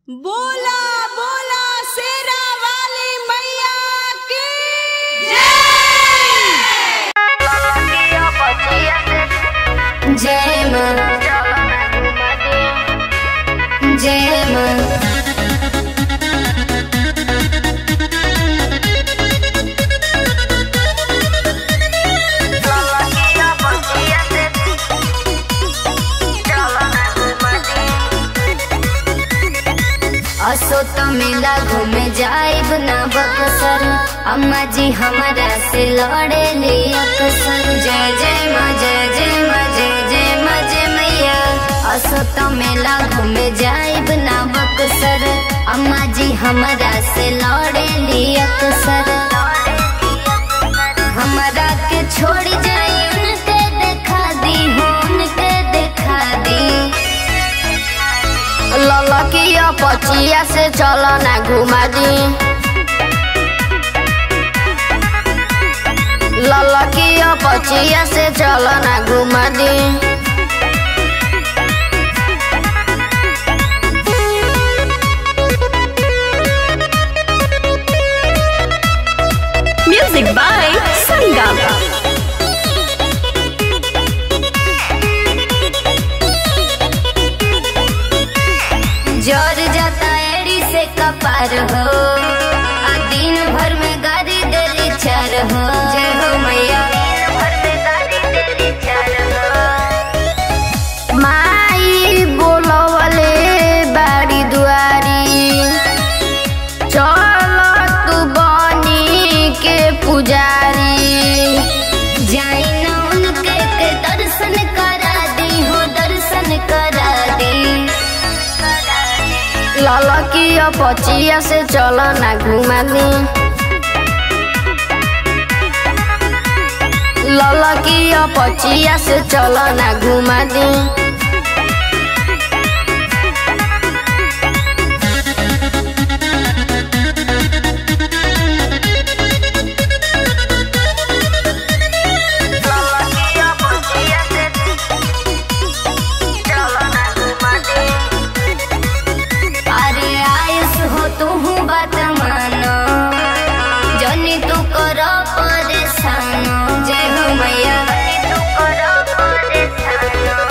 बोला बोला शेरा वाली मैया की जय मां जय मां असो तो मेला घूमे जाइब ना बक्सर अम्मा जी हमारा से लड़े ले अक्सर जय जय माँ जय जय माँ जय जय माँ जय मैया असो तो मेला घूमे जाइब ना बक्सर अम्मा जी हमारा से लड़े ले अक्सर हमारा के छोड़ जाई उनके देखा दी हो उनके देखा दी ललकिया पचिया से चल ना घुमा दी ललकिया पचिया से चल ना घुमा दी म्यूजिक बाय संगम जोर जाता एड़ी से कपार हो आ दिन भर में गाड़ी देली चार हो जय हो मैया माई बोलवले बाड़ी दुआरी चल तू बनी के पुजारी जाई ना उनके के दर्शन करा दी हो दर्शन करा दी ललकिया पचिया से चल ना घुमा दी ललकिया पचिया से चल ना घुमा दी अरे आयुष हो तू बात मानो जनी तू करो परेशान जय हो मैया तू करो परेशान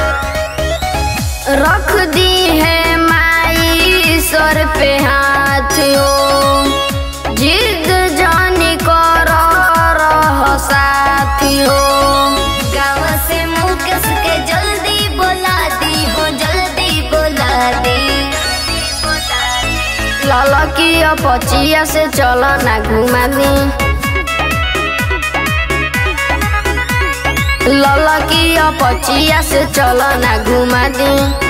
रख दी है माई सर पे हाथ हो जिद जानी कर रह साथी हो गाँव से मुकेश के जल्दी बोला दी हो जल्दी बोला दी ललकिया पचिया से चल ना घुमा दी ललकिया पचिया से चल ना घुमा दी